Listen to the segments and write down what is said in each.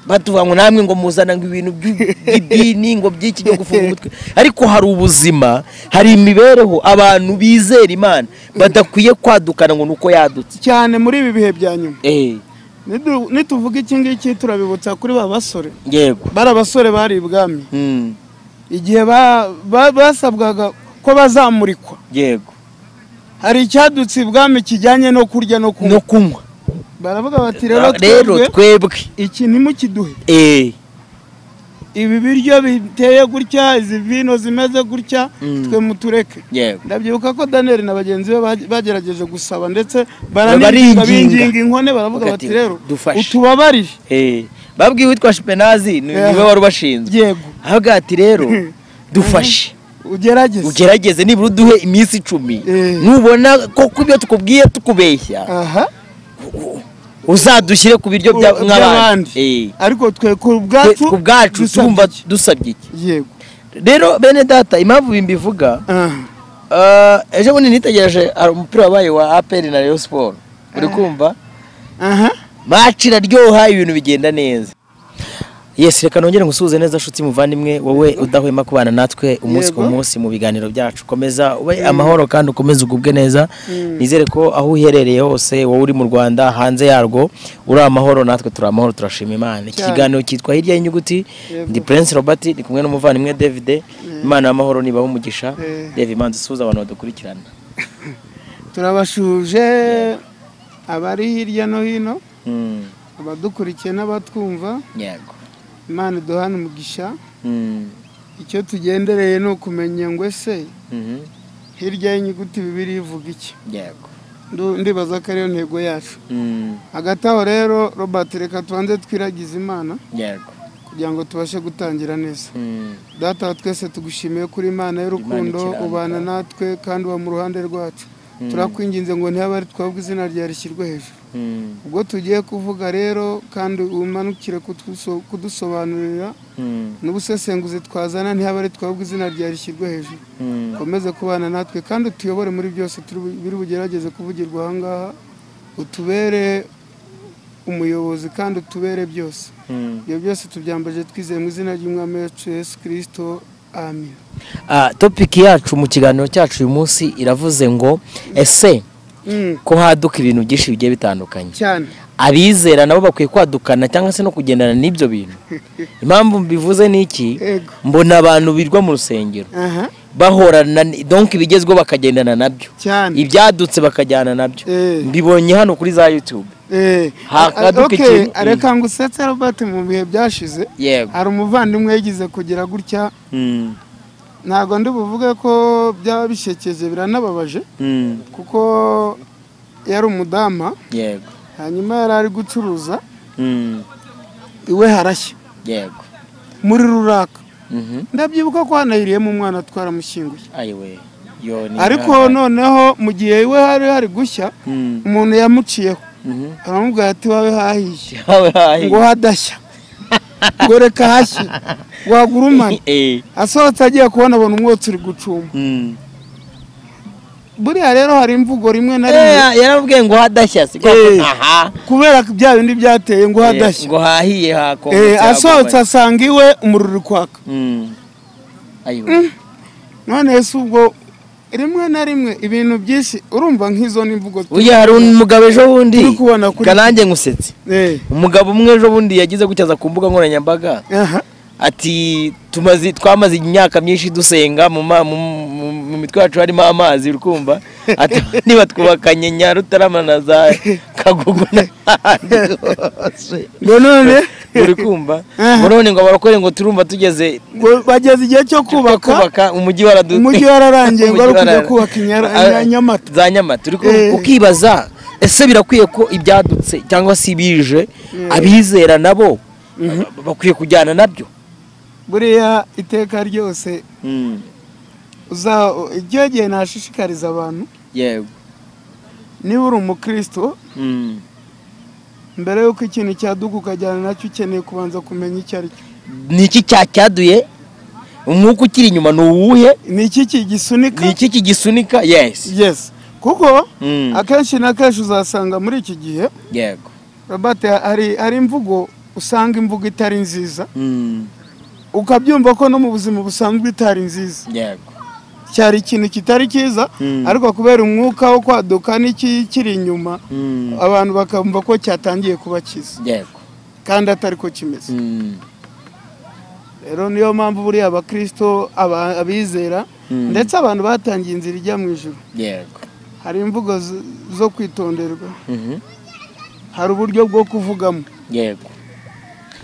batuvuga ngo namwe ngo muzana ngo ibintu by- by'idini ngo by'iki byo gufunga umutwe ariko hari ubuzima hari imibereho abantu bizera imana badakwiye kwadukana ngo ni uko yadutse cyane muri ibi bihe bya nyuma Eh, Nidu- nituvuga iki ngiki turabibutsa kuri ba basore yego bari abasore bari ibwami Mm, igihe ba- ba- basabwaga ko bazamurikwa yego hari icyadutse ibwami kijyanye no kurya no no kunywa kunywa baravuga bati rero rero twebwe twebwe iki ntimukiduhe Eh, ibi biryo biteye gutya izi vino zimeze gutya Mm. twe mutureke yego ndabyibuka ko daniyeli na bagenzi be bage- bagerageje gusaba ndetse Baringinga. baranibwa binginga inkone baravuga Bati, bati rero "Dufashe." utubabarire Eh, babwiye uwitwa shipenazi ni Yeah. niwe wari ubashinzwe yego ahavuga ati rero dufashe ugerageze ugerageze nibura uduhe iminsi icumi Eh. nubona ko ku ibyo tukubwiye tukubeshya aha uzadushyire ku biryo bya- Ku- nk'abandi Eh. ariko twe ku Twe- bwacu ku bwacu dusabye tumva iki? dusabye iki yego rero bene data impamvu bimbivuga aha eh, ejo bundi nitegereje hari umupira wabaye wa aperi na rayon siporo uri kumva aha maci iraryoha ibintu bigenda neza yesi reka nongere ngusuhuze neza nshuti muvandimwe wowe udahwema kubana natwe umunsi ku Yego. munsi mu biganiro byacu komeza ube amahoro kandi ukomeze ugubwe neza nizere ko aho uherereye hose wowe uri mu rwanda hanze yarwo uri amahoro natwe turi amahoro turashima imana iki Cyane. kiganiro cyitwa hirya y'inyuguti Yego. ndi prince robert ndi kumwe n'umuvandimwe david imana y'amahoro nibaho umugisha Eh. reba imanza isuhuza abantu badukurikirana turabashuje abari hirya no hino Mm, abadukurikiye n'abatwumva yego imana iduhane umugisha Mm, icyo tugendereye ni ukumenya ngo ese mhm, hirya y'inyuguti bibiri ivuga iki yego Ndu- ndibaza ko ariyo ntego yacu Mm, hagati aho rero robert reka tubanze twiragize imana yego kugira ngo tubashe gutangira neza Mm. data wa twese tugushimiye kuri imana Imana y'urukundo ikiranga. ubana natwe kandi uba mu ruhande rwacu turakwinginze ngo ntihaba ari twabwe izina ryawe rishyirwe hejuru Mm, ubwo tugiye kuvuga rero kandi umanukire kuduso- kudusobanurira mm, n'ubusesenguzi twazana ntihaba ari twabwe izina ryawe rishyirwe hejuru mm. ukomeze kubana natwe kandi utuyobore muri byose turi bu- biri bugerageze kuvugirwa aha ngaha utubere umuyobozi kandi utubere byose Mm. ibyo byose tubyambaje twizeye mu izina ry'umwami wacu yesu kirisito amen Ah, topiki yacu mu kiganiro cyacu uyu munsi iravuze ngo ese Mm, ko haduka ibintu byinshi bigiye bitandukanye cyane abizera nabo bakwiye kwadukana cyangwa se no kugendana n'ibyo bintu impamvu mbivuze ni iki Ego. mbona abantu birwa mu rusengero aha bahorana ni- donc ibigezweho bakagendana nabyo cyane ibyadutse bakajyana nabyo Eh. mbibonye hano kuri za youtube Eh, hakaduka okay, ikintu. Mm. reka ngo usetse robert mu bihe byashize yego hari umuvandimwe yagize kugira gutya Mm, ntabwo ndi buvuge ko byaba bishekeje biranababaje mm, kuko yari umudama yego hanyuma yari ari gucuruza Mm, iwe harashya yego muri ruraka Mhm. ndabyibuka ko hanahiriyemo umwana twaramushyinguye ayiwe yo ni ariko noneho mu gihe iwe hari hari gushya Mm, umuntu yamuciyeho mhm. aramubwira ati wawe hahiye Yawe hahi. ngo hadashya ngo reka hashye wagurumane Eh, asohotse agiye kubona abona umwotsi uri gucuma mm. buriya rero hari imvugo rimwe na Eh, rimwe yarabwiye ngo hadashya si Eh. aha kubera ko bya bindi byateye ngo hadashya ngo hahiye hakongotse Eh, asohotse hagomanye. asanga iwe umuriro uri kwaka Mm. Ayiwe. none se ubwo rimwe na rimwe ibintu byinshi urumva nk'izo n'imvugo tu- uyu hari umugabo ejo bundi Turi kubona kuri- garange nkusetse Eh, umugabo umwe ejo bundi yagize gutyaza ku mbuga nkoranyambaga aha ati tumaze twamaze imyaka myinshi dusenga mu ma- mu- mu- mu mitwe yacu harimo amazi uri kumva ati niba twubakanye nyarutarama na za kagugu n'ahandi hose ngo none uri kumva Aha. ngo none ngo abarokore ngo turumva tugeze ngo bageze igihe cyo kubaka kubaka umujyi waradu umujyi wararangiye ngo ari Umujyi ukujya warara- kubaka Inyara- Ah, Nya- nyamata za nyamata uri kumva, Eh. ukibaza ese birakwiye ko ibyadutse cyangwa se ibije abizera nabo ba- bakwiye kujyana nabyo buriya iteka ryose uza icyo gihe nashishikariza abantu yego niba uri umukristo Mm. mbere y'uko ikintu cyaduka ukajyana nacyo ukeneye kubanza kumenya icyo ari cyo ni iki cyacyaduye umwuka ukiri inyuma ni uwuhe ni iki kigisunika ni iki kigisunika yesi yes kuko Mm. akenshi na kenshi uzasanga muri iki gihe yego robert hari hari imvugo usanga imvugo itari nziza Mm. ukabyumva ko no mu buzima busanzwe itari nziza yego cyari ikintu kitari cyiza Mm. ariko kubera umwuka wo kwaduka n'ikiri inyuma Mm. abantu bakumva ko cyatangiye kuba cyiza yego kandi atari ko kimeze Mm. rero niyo mpamvu buriya abakirisito aba- abizera Mm. ndetse abantu batangiye inzira ijya mu ijoro yego hari imvugo z- zo kwitonderwa Mhm. hari uburyo bwo kuvugamo yego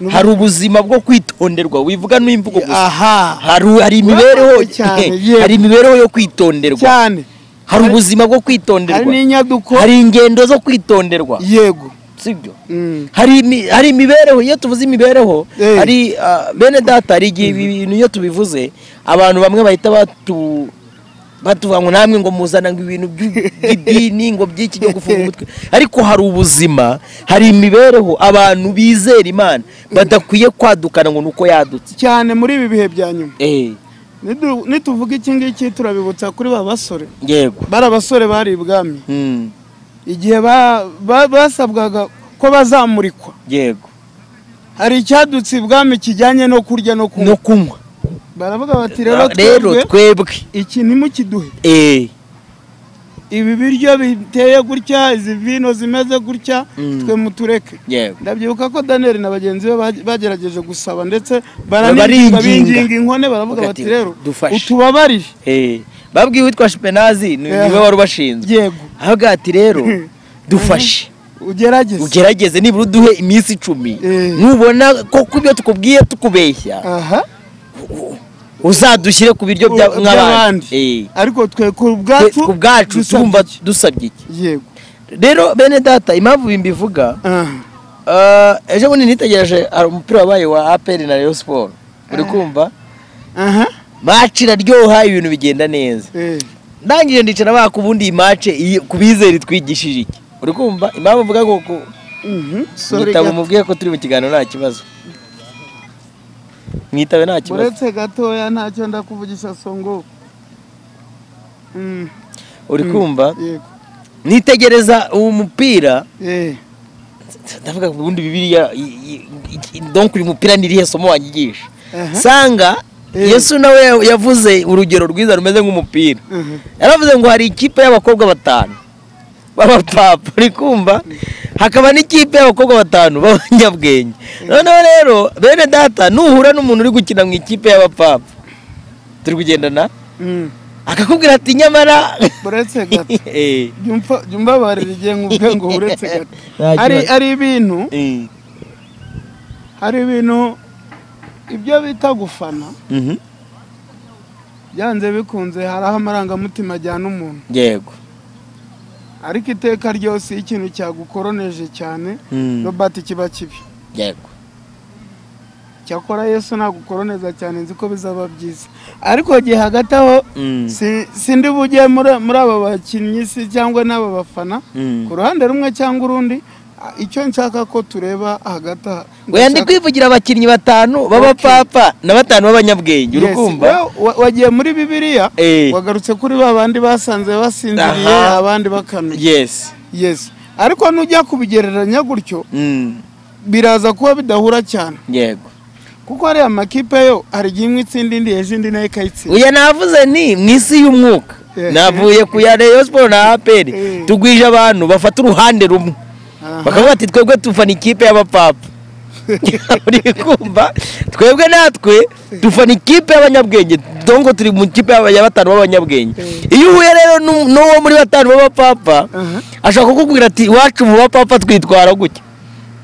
N'ubu- hari ubuzima bwo kwitonderwa wivuga n'imvugo gusa aha hari hari imibereho Cyane, yego. hari imibereho yo kwitonderwa cyane hari ubuzima bwo hari kwitonderwa n'inyaduko hari ingendo zo kwitonderwa yego sibyo Mm. hari imi- hari imibereho iyo tuvuze imibereho Eh. hari ah, bene data hari igihe ibi bintu iyo tubivuze abantu bamwe bahita batu batuvuga ngo namwe ngo muzana ngo ibintu by'u- by'idini ngo by'iki byo gufunga umutwe ariko hari ubuzima hari imibereho abantu bizera imana badakwiye kwadukana ngo ni uko yadutse cyane muri ibi bihe bya nyuma Eh, Nidu- nituvuga iki ngiki turabibutsa kuri ba basore yego bari abasore bari ibwami Mm, igihe ba- ba- basabwaga ko bazamurikwa yego hari icyadutse ibwami kijyanye no kurya no no kunywa kunywa baravuga bati rero rero twebwe twebwe iki ntimukiduhe Eh, ibi biryo biteye gutya izi vino zimeze gutya Mm. twe mutureke yego ndabyibuka ko daniyeli na bagenzi be bage- bagerageje gusaba ndetse Baringinga. baranibwa binginga inkone baravuga Bavuga bati ati, rero "Dufashe." utubabarire Eh, babwiye uwitwa shipenazi ni Yeah. niwe wari ubashinzwe yego ahaga ati rero dufashe ugerageze ugerageze nibura uduhe iminsi icumi Eh. nubona ko ku byo tukubwiye tukubeshya aha uzadushyire ku biryo bya- U- nk'abandi Eh. ariko twe ku Twe- bwacu ku bwacu dusabye tumva iki? dusabye iki yego rero bene data impamvu bimbivuga aha eh, ejo bundi nitegereje hari umupira wabaye wa aperi na rayon siporo uri kumva aha maci iraryoha ibintu bigenda neza eh, ndangije ndicara baka ubundi iyi mace iyi- ku bizere twigishije iki uri kumva impamvu mvuga ngo ku- mhm, sorry mwitabe gato. mubwiye ko turi mu kiganiro nta kibazo mwitabe nta kibazo uretse gatoya ntacyo ndakuvugisha songo Mm, uri kumva yego nitegereza uwo mupira eh, ndavuga ngo ubundi bibiriya i- i- i- donc uyu mupira ni irihe somo wanyigisha Aha. sanga Eh. yesu nawe ya- yavuze urugero rwiza rumeze nk'umupira aha, yaravuze ngo hari ikipe y'abakobwa batanu b'abapapa uri kumva hakaba n'ikipe y'abakobwa batanu b'abanyabwenge noneho rero bene data nuhura n'umuntu uri gukina mu ikipe y'abapapa turi kugendana mm. akakubwira ati nyamara uretse gato Eh, jya umfa- jya umbabarira igihe nkubwe ngo uretse gato Nta Hari- kibazo. hari ibintu eh, hari ibintu ibyo bita gufana mhm, byanze bikunze hari aho amarangamutima ajyana umuntu yego ariko iteka ryose iyo ikintu cyagukoroneje cyane Mm, robert kiba kibi yego cyakora yesu nagukoroneza cyane nzi ko bizaba byiza ariko igihe hagati aho Mm, si- sindi bujye muri muri aba bakinnyi si cyangwa n'aba bafana mm. ku ruhande rumwe cyangwa urundi a- icyo nshaka ko tureba hagati aha wenda ndi kwivugira abakinnyi batanu b'abapapa na batanu b'abanyabwenge uri Yes, kumva we- wa- wagiye muri bibiliya Eh. wagarutse kuri ba bandi basanze basinziriye Aha. abandi bakanuye yes yes ariko nujya kubigereranya gutyo Mm, biraza kuba bidahura cyane yego kuko hariya amakipe yo hari igihe imwe itsinda indi ejo indi nayo ikayitsinda uya navuze nti mu isi y'umwuka Eh. navuye ku ya Rayon Sport na aperi Eh. tugwije abantu bafata uruhande rumwe Aha. bakavuga ati twebwe tufana ikipe y'abapapa uri kumva twebwe natwe dufana ikipe y'abanyabwenge dongo turi mu kipe y'aba- ya batanu b'abanyabwenge Eh. iyo uhuye rero n'u- n'uwo muri batanu b'abapapa Aha. ashaka kukubwira ati iwacu mu bapapa twitwara gutya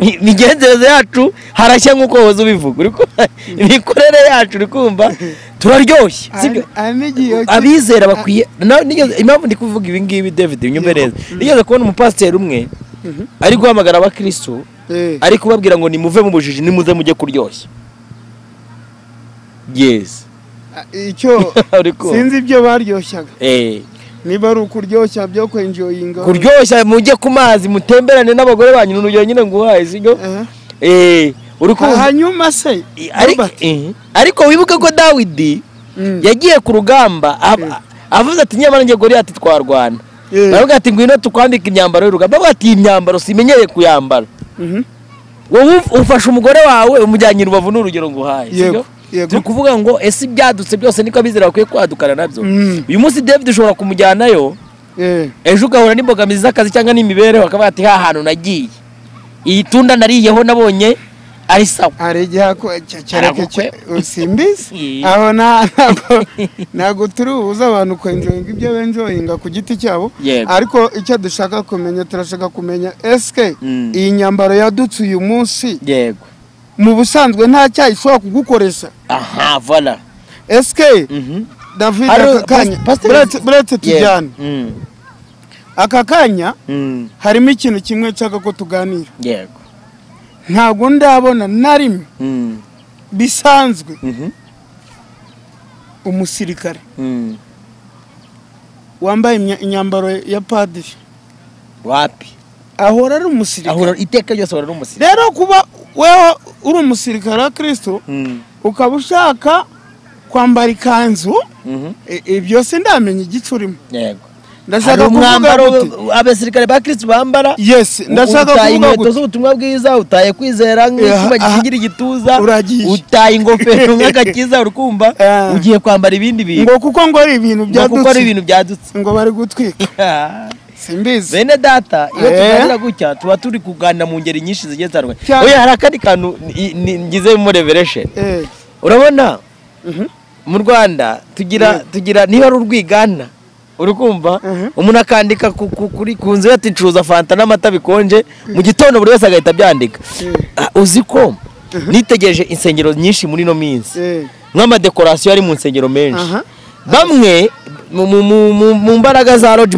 Mi- imigenzereze yacu harashya nk'uko wahoze ubivuga uri kumva? imikorere yacu uri kumva turaryoshye sibyo Hari- hari n'igihe abizera bakwiye na- nigeze- impamvu ndi kuvuga ibi ngibi david unyumve neza nigeze kubona umupasiteri umwe Mhm. ari guhamagara abakirisitu Eh, ari kubabwira ngo nimuve mu bujiji nimuze mujye kuryoshya yes a- icyo Uri kumva? sinzi ibyo baryoshyaga Eh, niba ari ukuryoshya byo kwenjoyinga kuryoshya mujye ku mazi mutemberane n'abagore banyu ni urugero nyine nguhaye sibyo Aha. Eh, uri kumva hanyuma se I- ariko- Robert, eh, ariko wibuke ko dawidi mm, yagiye ku rugamba ab- avuze ati nyamara njye goriyati twarwana Eh. baravuga ati ngwino tukwambika imyambaro y'urugamba bavuga ati iyi myambaro simenyereye kuyambara mhm, wowe ufasha umugore wawe umujyanye i rubavu ni urugero nguhaye Yego, yego. turi kuvuga ngo ese ibyadutse byose niko abizera bakwiye kwadukana nabyo Mm. uyu munsi david ushobora kumujyanayo Eh, ejo ugahura n'imbogamizi z'akazi cyangwa n'imibereho akavuga ati ha hantu nagiye iyi tunda nariyeho nabonye ari sawa hari igihe ako cya- cyareke Arabukwe. cya- simbizi Yee. aho nta- ntabwo ntabwo turi bubuze abantu kwenjoyinga ibyo benjoyinga ku giti cyabo Yego. ariko icyo dushaka kumenya turashaka kumenya esike Mm. iyi nyambaro yadutse uyu munsi yego mu busanzwe nta cyayi ishobora kugukoresha aha vola esike Mhm. david Hari- aka kanya pas- pasiteri- buretse- buretse Yego. tujyane Mm. aka kanya Mm. harimo ikintu kimwe nshaka ko tuganira yego ntabwo ndabona na rimwe Mm. bisanzwe Mhm. umusirikare Mm. wambaye imya- imyambaro ya padiri wapi ahora ari umusirikare ahura iteka ryose ahura n'umusirikare rero kuba wewe uri umusirikare wa kirisito Mm. ukaba ushaka kwambara ikanzu Mhm. i- ibi byose ndamenya igice urimo yego hari ndashaka kuvuga umwambaro gute abasirikare ba kirisitu bambara yesi ndashaka utaye kuvuga inkweto gute z'ubutumwa bwiza utaye kwizera nk'icyuma Aha. gikingira igituza Uragiye. utaye ingofero nk'agakiza urikumva Ah. ugiye kwambara ibindi bintu ngo kuko ngo ari ibintu ngo kuko ari byadutse ibintu byadutse ngo bari gutwika simbizi bene data iyo Eh. tuganira gutya tuba turi kuganira mu ngeri nyinshi zigiye zitandukanye Cyane. oya hari akandi kantu ni- ni- ngize muri reveresheni Eh, urabona mhm. mu rwanda tugira tugira niba ari urwigana uri kumva Mhm. umuntu akandika ku- ku- kuri ku nzu ye ati ncuruza fanta n'amata bikonje mu gitondo buri wese agahita abyandika Ah, uzi ko nitegereje insengero nyinshi muri ino minsi Eh, nk'amadekorasiyo ari mu nsengero menshi Aha. bamwe mu- mu- mu- mu- mu mbaraga za roji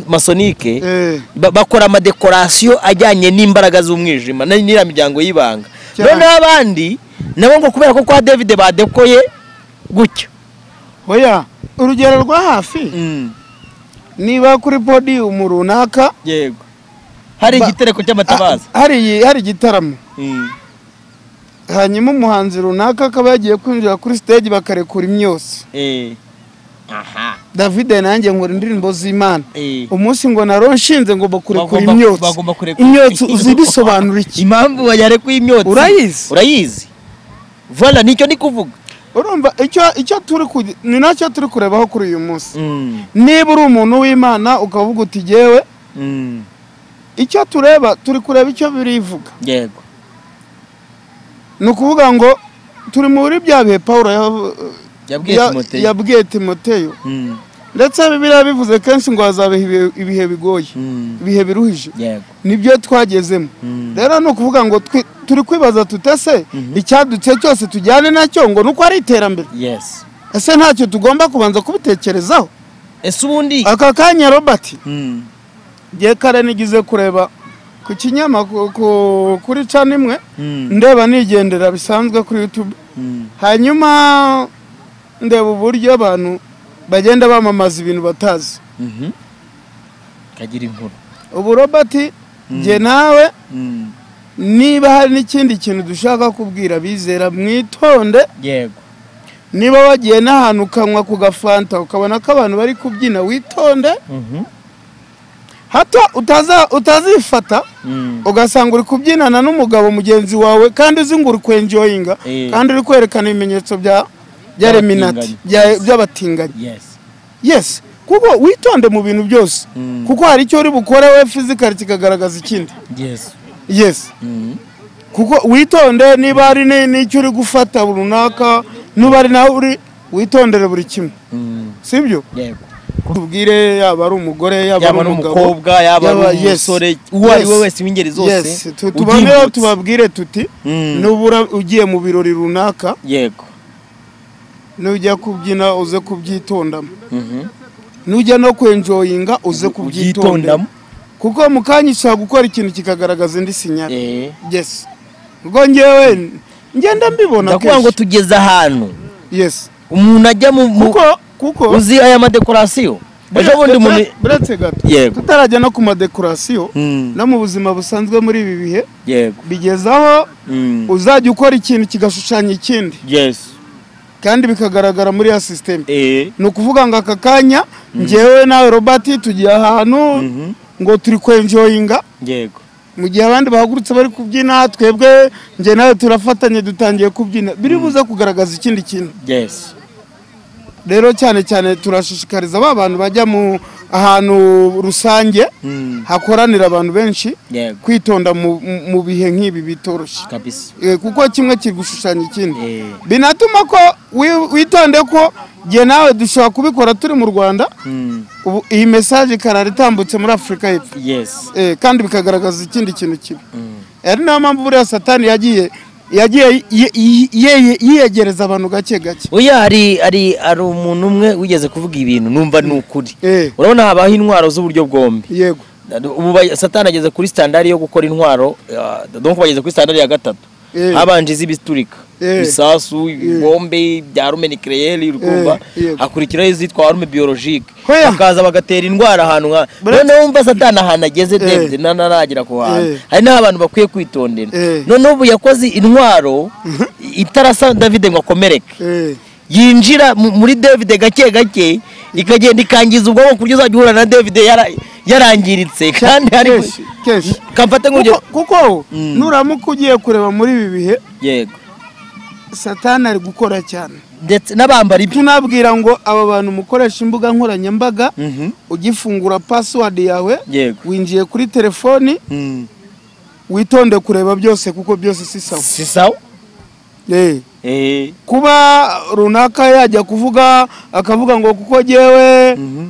masonike eh, ba- bakora amadekorasiyo ajyanye n'imbaraga z'umwijima na- n'iriya miryango y'ibanga Cyane. noneho abandi nabo ngo kubera ko kwa david badekoye gutya oya urugero rwa hafi niba kuri podiyumu runaka yego hari Ba- igitereko cy'amatabaza Ah, hari hari igitaramo Mm. hanyuma umuhanzi runaka akaba yagiye kwinjira kuri stage bakarekura imyotsi Eh. aha david nanjye nkora indirimbo z'imana Eh. umunsi ngo naro nshinze ngomba kurekura Bagomba- imyotsi bagomba kurekura imyotsi uzi bisobanura iki impamvu yarekuye imyotsi Urayizi? urayizi vola nicyo ndi kuvuga urumva icyo icyo turi ku ni nacyo turi kurebaho kuri uyu munsi niba uri umuntu w'imana ukavuga uti jyewe icyo tureba turi kureba icyo birivuga yego ni ukuvuga ngo turi muri bya bihe pawulo yav- yabwiye ya- timoteyo yabwiye timoteyo Mm. ndetse bibiliya bivuze kenshi ngo hazabeho ibihe- ibihe bigoye Mm. ibihe biruhije yego nibyo twagezemo Mm. rero ni ukuvuga ngo twi- turi kwibaza tutese icyadutse cyose tujyane nacyo ngo ni uko ari iterambere yes ese ntacyo tugomba kubanza kubitekerezaho ese ubundi aka kanya robert Mm. ngiye kare nigize kureba ku kinyamakuru ku- kuri cani imwe Mm. ndeba nigendera bisanzwe kuri youtube Mm. hanyuma ndeba uburyo abantu bagenda bamamaza ibintu batazi Mhm. kagira inkuru ubu robert njye nawe Mm. niba hari n'ikindi kintu dushaka kubwira bizera mwitonde yego niba wagiye n'ahantu ukanywa ku gafanta ukabona ko abantu bari kubyina witonde Mhm. hato utaza utazifata Mm. ugasanga uri kubyinana n'umugabo mugenzi wawe kandi uzi ngo uri kwenjoyinga Eh. kandi uri kwerekana ibimenyetso bya bya reminati By'abatinganyi. bya- by'abatinganyi yes yesi kuko witonde mu bintu byose Mm. kuko hari icyo uri bukore we fizikari kikagaragaza ikindi yes yesi Mm. kuko witonde niba hari ni- n'icyo uri gufata runaka nuba ari nawe uri witondere buri kimwe Mm. si byo yego tubwire yaba ari umugore yaba yaba ari ari umugabo umukobwa yaba ari yes, umusore uwo ari we yes, wese w'ingeri zose yes, tu- tubonereho ubyibutse. tubabwire tuti Mm. nubura ugiye mu birori runaka yego nujya kubyina uze kubyitondamo Mhm. nujya no kwenjoyinga uze kubyitondamo Ubyitondamo. kuko mu kanya ushobora gukora ikintu kikagaragaza indi sinyari Eh. yes ubwo ngewe ngenda mbibona ndakuvuga ngo kenshi tugeze ahantu yes umuntu ajya mu mu- kuko kuko uzi aya madekorasiyo ejo Bure- bundi umuntu bure- buretse gato Yego. tutarajya no ku madekorasiyo Mm. no mu buzima busanzwe muri ibi bihe yego bigeze aho Mm. uzajya ukora ikintu kigashushanya ikindi yes kandi bikagaragara muri ya sisiteme eh ni ukuvuga ngo aka kanya njyewe nawe robert tugiye ahantu Mhm. ngo turi kwenjoyinga yego mu gihe abandi bahagurutse bari kubyina twebwe njye nawe turafatanye dutangiye kubyina biri buze kugaragaza ikindi kintu yesi rero cyane cyane turashishikariza ba bantu bajya mu ahantu rusange Mm. hakoranira abantu benshi yego kwitonda mu- mu- mu bihe nk'ibi bitoroshye kabisa Eh, kuko kimwe kiri gushushanya ikindi Eh. binatuma ko wi- witonde ko njye nawe dushobora kubikora turi mu rwanda Mm. ubu iyi mesaje ikarara itambutse muri afurika y'epfo yesi Eh, kandi bikagaragaza ikindi kintu kibi Mm. ari nayo mpamvu buriya satani yagiye yagiye yi- yi- yi- yiyegereza abantu gake gake oya hari hari hari umuntu umwe wigeze kuvuga ibintu numva ni ukuri Eh, urabona habaho intwaro z'uburyo bwombi yego ubu ba- satani ageze kuri standard yo gukora intwaro ah, donc bageze kuri standard ya gatatu Eh. habanje iz'ibiturika Eh. ibisasu ibibombe ibya rume nikereyeri urukumva Eh, yego. hakurikiraho izitwa rume biyorojike Hoya. bakaza bagatera indwara ahantu nka Bura- noneho wumva satani ahantu ageze ndebye nanaragera ku hantu Eh. hari n'aho abantu bakwiye kwitondera Eh. noneho ubu yakoze intwaro itarasa davide ngo akomereke eh, yinjira mu- muri David gake gake ikagenda ikangiza ubwonko ku buryo uzajya uhura na David yara- yarangiritse kandi hari kenshi kenshi kamfate nk'urugero Kuko- kuko Mm. nuramuka ugiye kureba muri ibi bihe yego satani ari gukora cyane ndetse n'abambara ibyo tunabwira ngo aba bantu mukoresha imbuga nkoranyambaga Mhm. ugifungura pasiwadi yawe yego winjiye kuri telefoni Mm. witonde kureba byose kuko byose si sawa si sawa Eh. Eh. kuba runaka yajya kuvuga akavuga ngo kuko jyewe Mhm.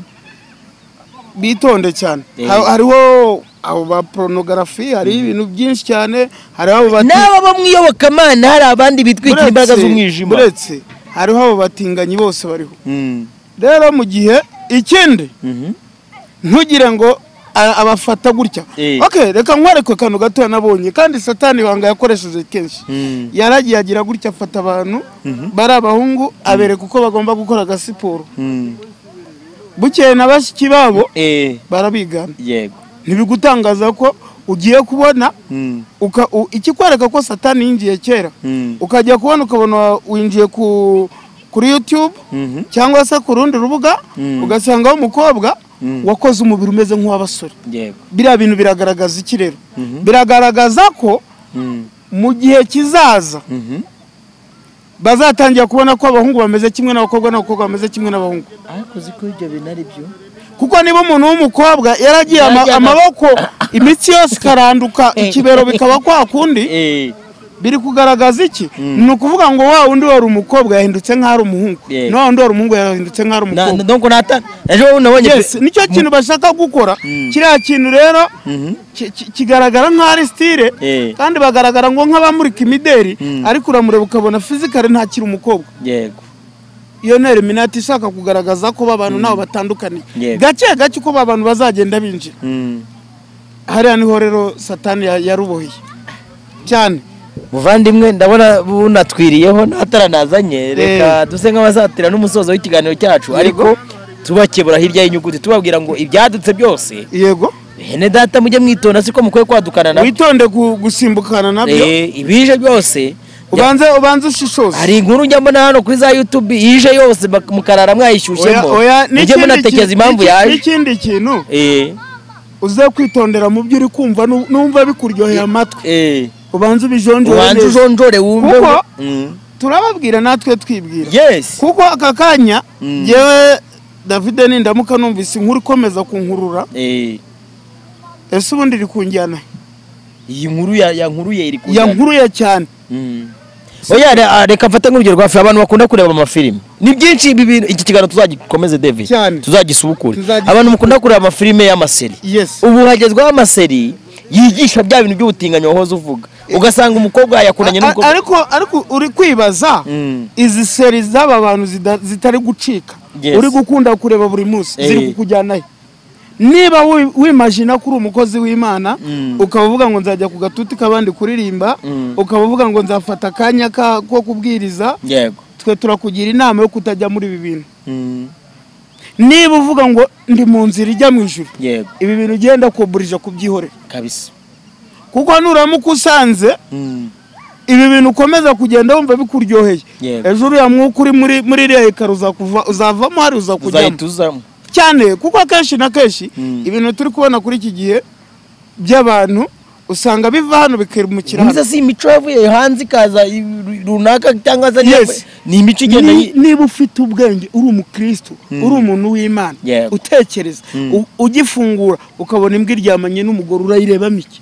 bitonde cyane Eh. Ha- hariho abo ba porunogarafi hariho ibintu byinshi cyane hariho abo bati- n'aba bamwiyobokamana hari abandi bitwikira Buretse- imbaraga z'umwijima buretse hariho abo batinganyi bose bariho Mm. rero mu gihe ikindi Mhm. ntugire ngo a- abafata gutya Eh. okay reka nkwereke akantu gatoya nabonye kandi satani ibanga yakoresheje kenshi Mm. yaragiye agira gutya afata abantu bari abahungu abereka uko bagomba gukora agasiporo Mm. bukeye na bashiki babo Eh. barabigana yego ntibigutangaza ko ugiye kubona Mm. uka- u- ikikwereka ko satani yinjiye kera Mm. ukajya kubona ukabona winjiye ku kuri youtube Mhm. cyangwa se ku rundi rubuga Mm. ugasangaho umukobwa Mm. wakoze umubiri umeze nk'uw'abasore yego biriya bintu biragaragaza iki rero Mhm. biragaragaza ko Mm. mu gihe kizaza Mhm. bazatangira kubona ko abahungu bameze kimwe n'abakobwa n'abakobwa bameze kimwe n'abahungu ariko uzi ko ibyo bintu ari byo kuko niba umuntu w'umukobwa yaragiye ama- Yarajyaga- amaboko imitsi yose ikaranduka ikibero bikaba kwa kundi Eh. biri kugaragaza iki Mm. ni ukuvuga ngo wa wundi wari umukobwa yahindutse nk'aho ari umuhungu Yeah. na wa wundi wari umuhungu yahindutse nk'aho ari Na- umukobwa na- donc nata ejo nabonye yes nicyo kintu bashaka gukora Mm. kiriya kintu rero Mhm. ki- ki- kigaragara nk'aho ari sitire Eh. kandi bagaragara ngo nk'abamurika imideri Mm. ariko uramureba ukabona fizikare ntakiri umukobwa yego iyo ni eliminati ishaka kugaragaza ko ba bantu nabo batandukaniye Yego. gake gake uko ba bantu bazagenda binjira hariya niho rero satani ya- yaruboheye cyane muvandimwe ndabona bunatwiriyeho n'ataranazanye reka duse nk'abazatira n'umusozo w'ikiganiro cyacu ariko tubakebura hirya y'inyuguti tubabwira ngo ibyadutse byose yego hene data mujye mwitonda siko mukwiye kwadukana na witonde ku- gusimbukana nabyo Eh, ibije byose ubanze ubanze ushishoze hari inkuru njya mbona hano kuri za youtube ije yose bak- mukarara Oya, mwayishyushyemo oya, mujye n'ikindi munatekereza kintu- impamvu n'iki- yaje n'ikindi kintu Eh, uze kwitondera mu byo uri kumva nu- numva bikuryoheye amatwi eh, ubanze ubijonjore ubanze neza. ujonjore wumve Kuko- Mm. turababwira natwe twibwira yes kuko aka kanya Mm. yewe david nindamuka numvise inkuru ikomeza kunkurura Eh, ese ubundi iri kunjyana he? iyi nkuru ya ya nkuru ye iri kujyana. yankuruye cyane Mm. oya re- ah, reka mfate nk'urugero rwa filime abantu bakunda kureba amafilime ni byinshi ibi bintu iki kiganiro tuzagikomeze david Cyane. tuzagisubukure Tuzagisubukure. abantu mukunda kureba amafilime y'amaseri yes ubu hagezweho amaseri yigisha bya bintu by'ubutinganyi wahoze uvuga ugasanga umukobwa yakuranye A- a- n'umukobwa ariko ariko uri kwibaza Mm. izi seri z'aba bantu zida- zitari gucika Yes. uri gukunda kureba buri munsi Eh. ziri kukujyana he niba wi- wimajina ko uri umukozi w'imana Mm. ukaba uvuga ngo nzajya ku gatuti k'abandi kuririmba Mm. ukaba uvuga ngo nzafata akanya ka- ko kubwiriza yego twe turakugira inama yo kutajya muri ibi bintu Mm. niba uvuga ngo ndi mu nzira ijya mu ijuru yego ibi bintu ugenda kuburije kubyihorera kabisa kuko nuramuka usanze Mm. ibi bintu ukomeza kugenda wumva bikuryoheye Yego. ejo uriya mwuka uri muri muri iriya ekara uzakuva- uzavamo hari uza kujyamo uzahita uzamo cyane kuko akenshi na kenshi Mm. ibintu turi kubona kuri iki gihe by'abantu usanga biva hano bikimukira hano mwiza si imico yavuye hanze ikaza i- runaka cyangwa se Yes. ni imico igenda Ni- yi- niba ufite ubwenge uri umukristo uri umuntu w'imana Yego. utekereza u- ugifungura ukabona imbwa iryamanye n'umugore urayirebamo iki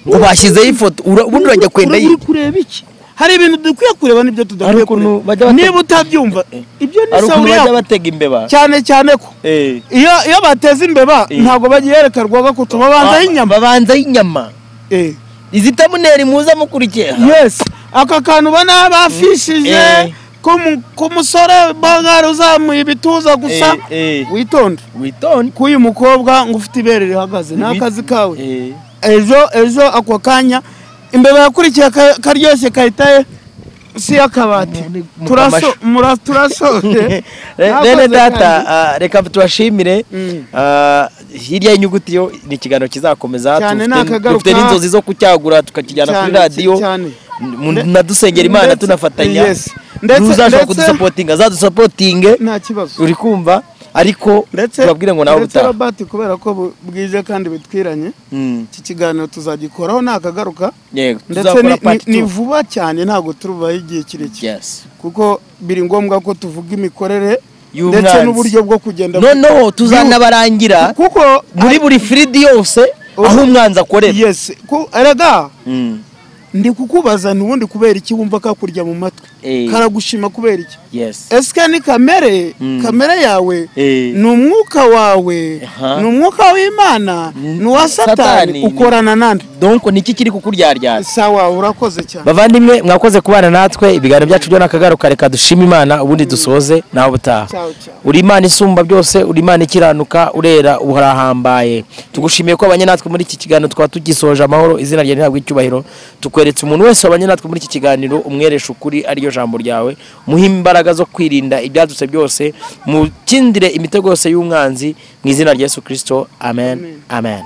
ngo bashyizeho ifoto ura- ubundi urajya kwenda Ura- uri kureba iki hari ibintu dukwiye kureba n'ibyo Hari tudakwiye ukuntu bajya kureba bate- niba utabyumva ibyo ni ari ukuntu isabune bajya yako batega imbeba cyane cyane ko Eh. iyo iyo bateze imbeba Eh. ntabwo bagihereka rwaga ko tubabanzaho inyama babanzaho inyama Eh. izitamuneri muza mukurikira yes aka kantu ubona bafishije Eh. ko mu- ku musore bagara uzamuye ibituza gusa Eh, eh. witonde witonde k'uyu mukobwa ngo ufite ibere rihagaze ni akazi kawe Eh. ejo ejo ako kanya imbeba yakurikiye ka- karyoshye kahita ye si y'akabati Mu- mu turaso kamashu. mura- turasoje Re- Nakoze Rene data kandi. ah, reka tubashimire Mm. Ah, hirya y'inyuguti yo ni ikiganiro kizakomeza Cyane Dufite- nakagaruka. dufite n'inzozi zo kucyagura tukakijyana kuri Cyane, radiyo cyane. Mu- na dusengera imana Ndetse- tunafatanya yes. Ndetse- ntuzashobora ndetse- kudusapotinga azadusapotinge nta kibazo uri kumva ariko ndetse turabwire ngo nawe ndetse ubutaha Robert kubera ko bu- bwije kandi bitwiranye Mm, iki kiganiro tuzagikoraho nakagaruka yego ndetse tuzakora ni- part ni- ni two. vuba cyane ntabwo turubaho igihe kirekire Yes. kuko biri ngombwa ko tuvuga imikorere Y'umwanzi. ndetse n'uburyo bwo kugenda noneho tuzanabarangira kuko muri buri firidi yose Oh. aho umwanzi akorera yes ku- erega Mm, ndi kukubaza ntubundi kubera iki wumva kakurya mu matwi Eh. karagushima kubera iki yes ese ni kamere Mm. kamere yawe Eh. ni umwuka wawe Aha. ni umwuka w'imana Mm. ni uwa Satani satani ni- ukorana nande donc niki kiri kukuryaryana sawa urakoze cyane bavandimwe mwakoze kubana natwe ibiganiro byacu byo nakagaruka reka dushime imana ubundi dusoze nawe ubutaha Ciao, ciao. uri imana isumba byose uri imana ikiranuka urera urahambaye tugushimiye ko abanye natwe muri iki kiganiro twaba tugisoje amahoro izina ryawe ntabwo icyubahiro tukweretse umuntu wese wabanye natwe muri iki kiganiro umweresha ukuri ariryo jambo ryawe muhe imbaraga zo kwirinda ibyadutse byose mukindire imitego yose y'umwanzi mu izina rya yesu kirisito amen amen